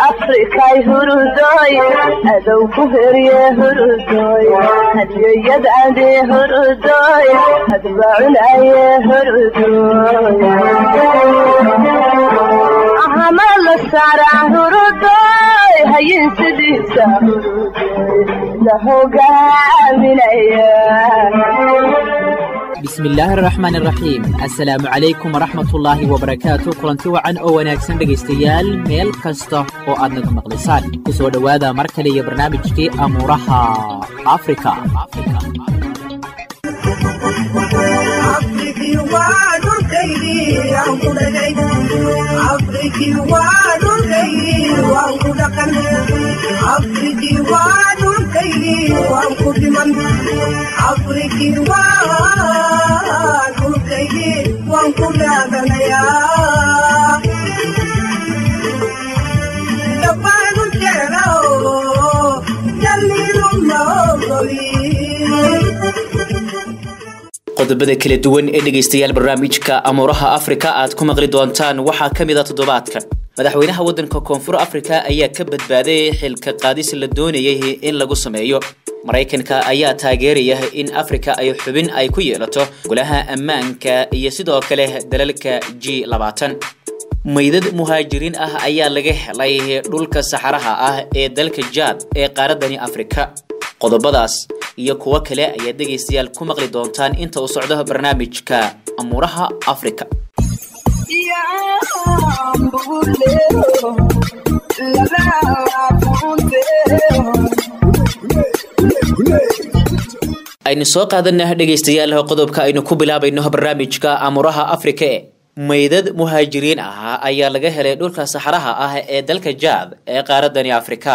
afrikay hurudoy adow ku herye hurudoy hadiyayad ade hurudoy hadbacunaye hurudoy ahama la saara hurudoy hayin sidiisa hurudoy la hogaaminaya bismillaahi araxmaan iraxiim assalaamu calaykum waraxmatullaahi wabarakaatu kulanti wacan oo wanaagsan dhegaystayaal meel kasta oo aad naga maqlaysaan ku soo dhowaada mar kale iyo barnaamijkii amuuraha afrika qodobada kala duwan ee dhegaystayaal barnaamijka amuuraha afrika aad ku maqli doontaan waxaa ka mid a toddobaadkan madaxweynaha waddanka koonfur afrika ayaa ka badbaaday xilka qaadis la doonayay in lagu sameeyo maraykanka ayaa taageeraya in afrika ay xubin ay ku yeelato golaha ammaanka iyo sidoo kale dalalka g labaatan maydad muhaajiriin ah ayaa laga helay dhulka saxaraha ah ee dalka jaad ee qaaradani afrika qodobadaas iyo kuwo kale ayaad dhegaystayaal ku maqli doontaan inta uu socdo barnaamijka amuuraha afrika aynu soo qaadana dhegaystayaal qodobka aynu ku bilaabayno barnaamijka amuuraha afrika e maydad muhaajiriin ah ayaa laga helay dhulka saxaraha ah ee dalka jaad ee qaaradani afrika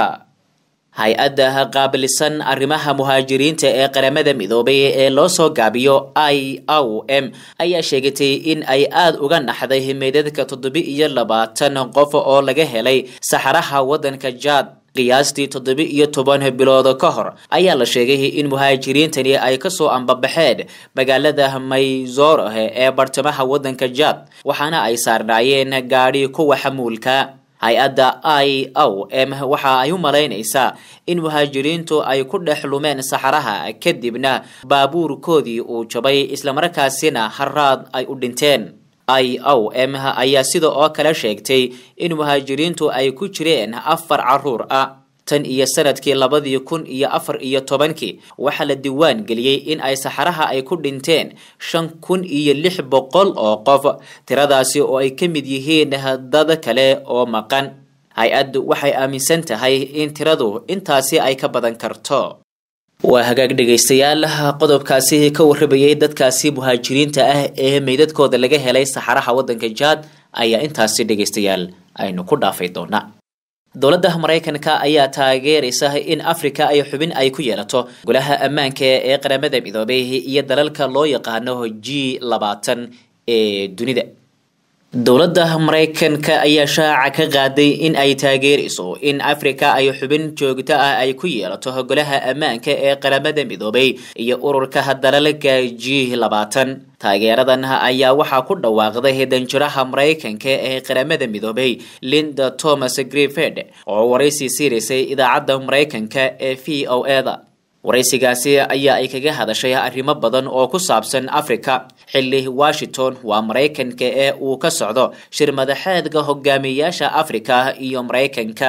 hay-adda qaabilisan arrimaha muhaajiriinta ee qaramada midoobay ee loo soo gaabiyo i o m ayaa sheegatay in ay aada uga naxday meydadka toddoba iyo labaatan qof oo laga helay saxaraha waddanka jaad qiyaastii toddoba iyo toban bilood ka hor ayaa la sheegay in muhaajiriintani ay kasoo ambabaxeen magaalada mayzorohe ee bartamaha waddanka jaad waxaana ay saarnaayeen gaadhi kuwa xamuulka hay-adda i o m waxa ay u malaynaysaa in muhaajiriintu ay ku dhex lumeen saxaraha kadibna baabuurkoodii uu jabay islamarkaasina haraad ay u dhinteen i o m ayaa sida oo kale sheegtay in muhaajiriintu ay ku jireen afar caruur ah tan iyo sanadkii labadii kun iyo afar iyo tobankii waxaa la diiwaan geliyey in ay saxaraha ay ku dhinteen shan kun iyo lix boqol oo qof tiradaasi oo ay ka mid yihiin dad kale oo maqan hay-addu waxay aaminsan tahay in tiradu intaasi ay ka badan karto waa hagaag dhegaystayaal qodobkaasi ka warabayay dadkaasi muhaajiriinta ah ee meydadkooda laga helay saxaraha waddanka jaad ayaa intaasi dhegaystayaal aynu ku dhaafay doonaa dowladda maraykanka ayaa taageeraysa in afrika ay xubin ay ku yeelato golaha ammaanka ee qaramada midoobay iyo dalalka loo yaqaano g labaatan ee dunida dowladda maraykanka ayaa shaaca ka qaaday in ay taageerayso in afrika ay xubin joogto ah ay ku yeelato golaha ammaanka ee qaramada midoobay iyo ururka dalalka g labaatan taageeradan ayaa waxaa ku dhawaaqday danjiraha maraykanka ee qaramada midoobay linda thomas griffed oo waraysi siiraysay idaacadda maraykanka ee v o eda waraysigaasi ayaa ay kaga hadashay arrimo badan oo ku saabsan afrika xilli washington waa maraykanka ee uu ka socdo shir madaxeedka hogaamiyayaasha afrika iyo maraykanka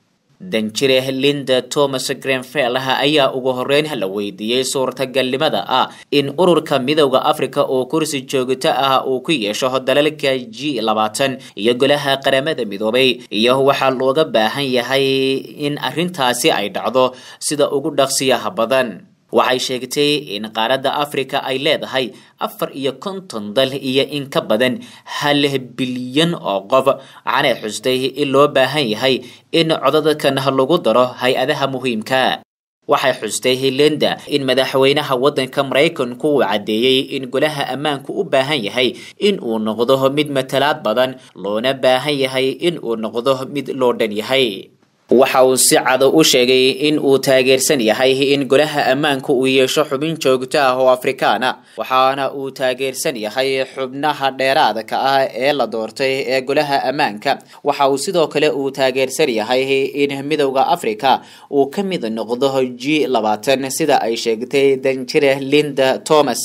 danjire linda thomas grenfell ayaa ugu horeyn la weydiiyey suurtagalnimada ah in ururka midowda afrika oo kursi joogto ah uu ku yeesho dalalka g labaatan iyo golaha qaramada midoobay iyo waxaa looga baahan yahay in arrintaasi ay dhacdo sida ugu dhaqsiyaha badan waxay sheegtay in qaaradda afrika ay leedahay afar iyo konton dal iyo in ka badan hal bilyan oo qof waxaanay xustay in loo baahan yahay in codadkan lagu daro hay-adaha muhiimka waxay xustay linda in madaxweynaha waddanka maraykanku uu caddeeyey in golaha ammaanku u baahan yahay in uu noqdo mid matalaad badan loona baahan yahay in uu noqdo mid loo dhan yahay waxa uu si cado u sheegay in uu taageersan yahay in golaha ammaanka uu yeesho xubin joogto ah oo afrikaana waxaana uu taageersan yahay xubnaha dheeraadka ah ee la doortay ee golaha ammaanka waxa uu sidoo kale uu taageersan yahay in midowda africa uu ka mid noqdo g labaatan sida ay sheegtay danjire linda thomas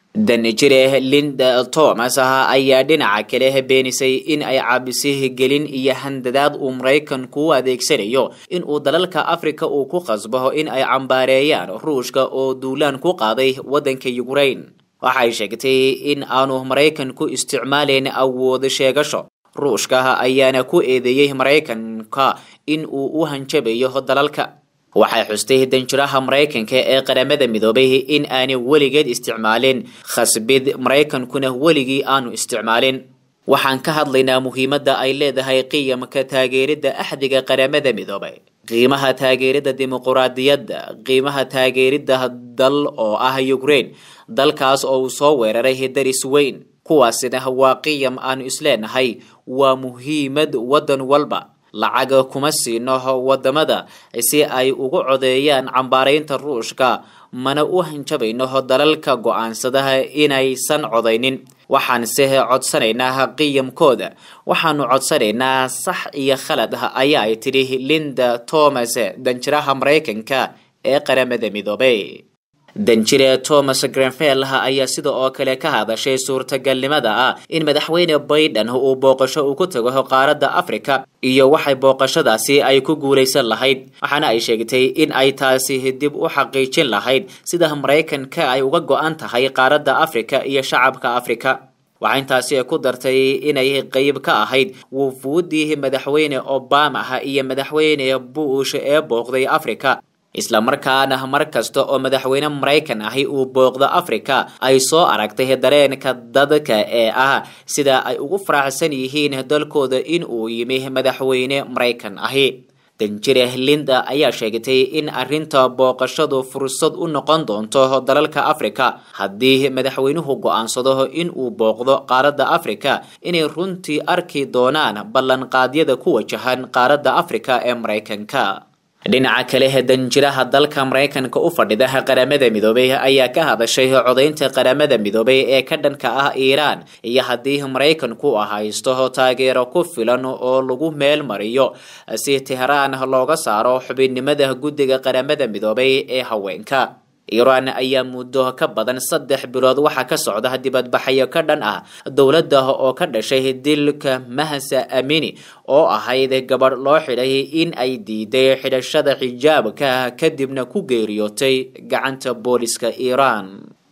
danjire linda thomas ayaa dhinaca kale beenisay in ay caabisay gelin iyo handadaad uu maraykanku u adeegsanayo in uu dalalka africa uu ku qasbo in ay cambaareeyaan ruushka oo duulaan ku qaaday waddanka ukraine waxay sheegtay in aanu maraykanku isticmaalayn awood sheegasho ruushka ayaana ku eedeeyey maraykanka in uu u hanjabayo dalalka waxay xustay danjiraha maraykanka ee qaramada midoobay in aanay weligeed isticmaalin khasbid maraykankuna weligii aanu isticmaalin waxaan ka hadlaynaa muhiimadda ay leedahay qiyamka taageeridda axdiga qaramada midoobay qiimaha taageeridda dimuquraadiyadda qiimaha taageeridda dal oo ah ukraine dalkaas oo uu soo weeraray daris weyn kuwaasina waa qiyam aanu isleenahay waa muhiimad waddan walba lacag kuma siino wadamada si ay ugu codeeyaan cambaaraynta ruushka mana u hanjabayno dalalka go-aansadaha inaysan codaynin waxaanse codsanaynaa qiyamkooda waxaanu codsanaynaa sax iyo khalad ayaa ay tidhi linda thomas danjiraha maraykanka ee qaramada midoobay danjire thomas grenfell ayaa sida oo kale ka hadashay suurtagalnimada ah in madaxweyne baiden uu booqasho uu ku tago qaaradda africa iyo waxay booqashadaasi ay ku guulaysan lahayd waxaana ay sheegtay in ay taasi dib u xaqiijin lahayd sida maraykanka ay uga go-an tahay qaaradda africa iyo shacabka africa waxaa intaasi ku dartay inay qeyb ka ahayd wufuudii madaxweyne obama iyo madaxweyne bush ee booqday africa isla markaana mar kasta oo madaxweyne maraykan ahi uu booqdo africa ay soo aragtay dareenka dadka ee ah sida ay ugu faraxsan yihiin dalkooda in uu yimi madaxweyne maraykan ahi danjire linda ayaa sheegtay in arrinta booqashadu fursad u noqon doonto dalalka africa haddii madaxweynuhu go-aansado in uu booqdo qaaradda africa inay runtii arki doonaan ballanqaadyada ku wajahan qaaradda africa ee maraykanka dhinaca kale danjiraha dalka maraykanka u fadhida qaramada midoobay ayaa ka hadashay codaynta qaramada midoobay ee ka dhanka ah iiraan iyo haddii maraykanku haysto taageero ku filan oo lagu meel mariyo si tehraan looga saaro xubinnimada guddiga qaramada midoobay ee haweenka iiraan ayaa muddo ka badan saddex bilood waxaa ka socda dibadbaxyo ka dhan ah dowladda oo ka dhashay dilka mahasa amini oo ahayd gabadh loo xidhay in ay diiday xidhashada xijaabka kadibna ku geeriyootay gacanta booliska iiraan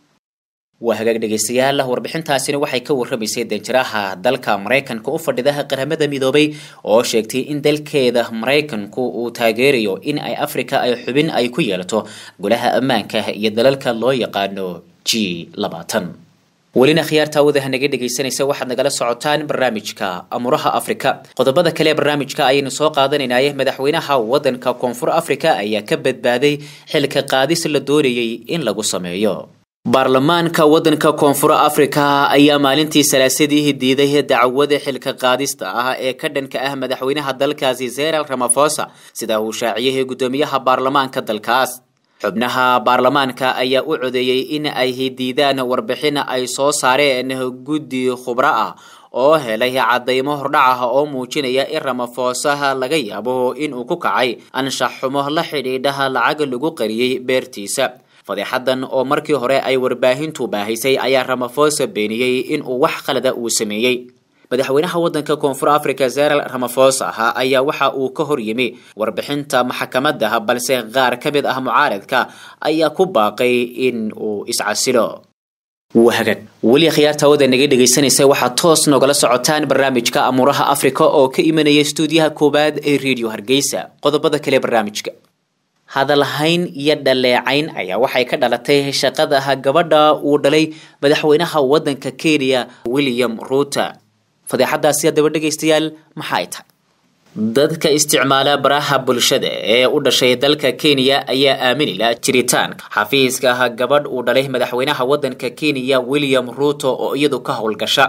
waa hagaag dhegeystayaal warbixintaasina waxay ka warramaysay danjiraha dalka maraykanka u fadhidaha qaramada midoobay oo sheegtay in dalkeeda maraykanku uu taageerayo in ay africa ay xubin ay ku yeelato golaha ammaanka iyo dalalka loo yaqaano g labaatan welina khiyaarta awadaha naga dhegaysanaysa waxaad nagala socotaan barnaamijka amuraha afrika qodobada kale ee barnaamijka ayaynu soo qaadanaynaye madaxweynaha wadanka koonfur africa ayaa ka badbaaday xilka qaadis la doonayay in lagu sameeyo baarlamaanka wadanka koonfur africa ayaa maalintii salaasadii diiday dacwada xilka qaadista ah ee ka dhanka ah madaxweynaha dalkaasi zeral ramafosa sida uu shaaciyay guddoomiyaha baarlamaanka dalkaas xubnaha baarlamaanka ayaa u codeeyey in ay diidaan warbixin ay soo saareen guddi khubro ah oo helay cadaymo hordhac ah oo muujinaya in ramafosaha laga yaabo inuu ku kacay anshax xumo la xidhiidhaha lacag lagu qariyey beertiisa fadeexadan oo markii hore ay warbaahintu baahisay ayaa ramafosa beeniyey in uu wax khalada uu sameeyey madaxweynaha wadanka koonfur africa zeral ramafosa ayaa waxa uu ka hor yimi warbixinta maxkamada balse qaar ka mid ah mucaaradka ayaa ku baaqay in uu iscasilo wahagag weli khiyaarta wada naga dhegaysanaysa waxaad toos nogala socotaan barnaamijka amuuraha africa oo ka imanaya stuudiyaha koowaad ee radio hargeysa qodobada kale barnaamijka hadalhayn iyo dhaleecayn ayaa waxay ka dhalatay shaqada gabadha uu dhalay madaxweynaha wadanka kenya william ruuter fadeexadaasi haddaba dhegaystayaal maxa ay tahay dadka isticmaala baraha bulshada ee u dhashay dalka kenya ayaa aaminila jiritaanka xafiiska gabadh uu dhalay madaxweynaha wadanka kenya william ruuto oo iyadu ka howlgasha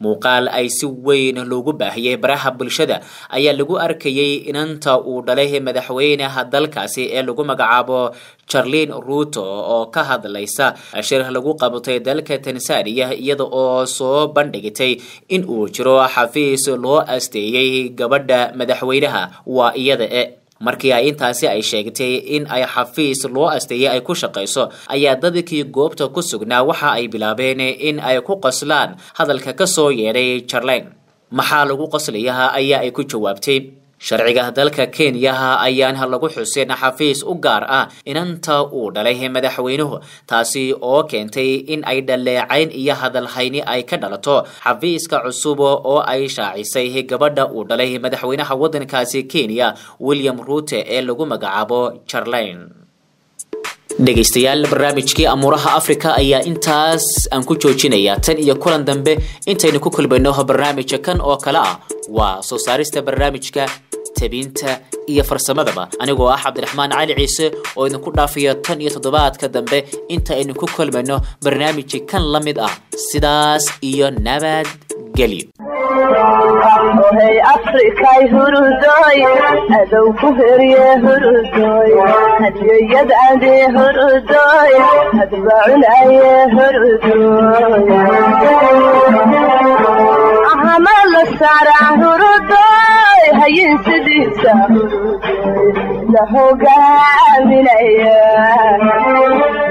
muuqaal ay si weyn loogu baahiyey baraha bulshada ayaa lagu arkayey inanta uu dhalay madaxweynaha dalkaasi ee lagu magacaabo charlin ruto oo ka hadlaysa shir lagu qabatay dalka tanzania iyada oo soo bandhigtay in uu jiro xafiis loo asteeyey gabadha madaxweynaha waa iyada e markii ay intaasi ay sheegtay in ay xafiis loo asteeyay ay ku shaqayso ayaa dadkii goobta ku sugnaa waxa ay bilaabeen in ay ku qoslaan hadalka ka soo yeedhay jarlain maxaa lagu qoslayaa ayaa ay ku jawaabtay sharciga dalka kenya ayaana lagu xusin xafiis u gaar ah inanta uu dhalay madaxweynuhu taasi oo keentay in ay dhaleecayn iyo hadalhayni ay ka dhalato xafiiska cusub oo ay shaacisay gabadha uu dhalay madaxweynaha waddankaasi kenya william ruute ee lagu magacaabo jarlain dhegaystayaal barnaamijkii amuuraha africa ayaa intaas aan ku joojinayaa tan iyo kulan dambe intaynu ku kulmayno barnaamijka kan oo kale ah waa soo saarista barnaamijka tabinta iyo farsamadaba anigoo ah cabdiraxmaan cali ciise oo idinku dhaafayo tan iyo toddobaadka dambe inta aynu ku kulmayno barnaamijki kan la mid ah sidaas iyo nabadgelyo ohay afrikay hurudoy adow ku herye hurudoy hadyoyadade hurudoy hadbacunaye hurudoy ahama la saaraa hurudoy hayin sidiisa hurudoy la hogaaminaya